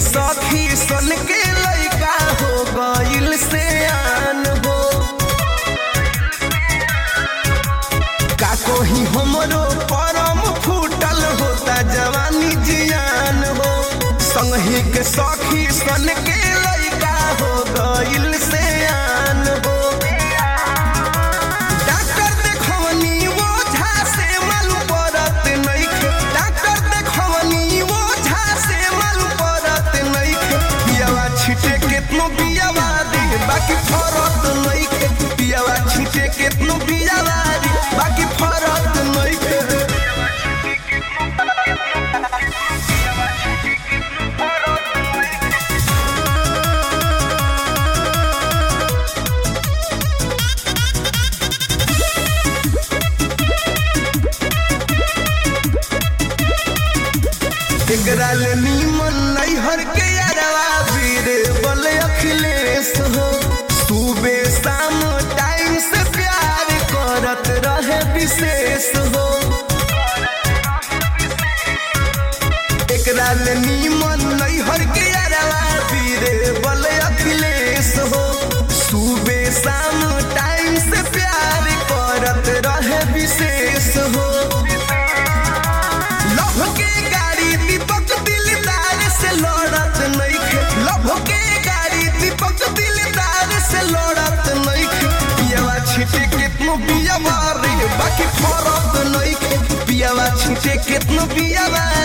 सखी सन के लइका हो गइल से आन हो का कोही हमरो परम फूटल होता जवानी जियान हो संगी के सखी सन के लइका हो गइल से आन हो डॉक्टर देखवनी वो झा से मालूम पड़त नइखे डॉक्टर देखवनी वो झा से मालूम पड़त नइखे पियावा छिटे केतनो पियावा दे बाकी फरत नइखे पियावा छिटे केतनो पियावा दे बाकी फरत नइखे एकरा ले नीमन नैहर के यारवा वीरे बल अखिलेश हो सुबह शाम टाइम से प्यार करत रहे विशेष हो एकरा ले नीमन नैहर के यारवा वीरे बल अखिलेश हो सुबह शाम टाइम से प्यार करत रहे विशेष हो लभ के गाड़ी दीपक दिलदार से लड़त नइखे लभ के गाड़ी दीपक दिलदार से लड़त नइखे पियावा छिटे केतनो पियावा रे बाकी फरत नइखे पियावा छिटे केतनो पियावा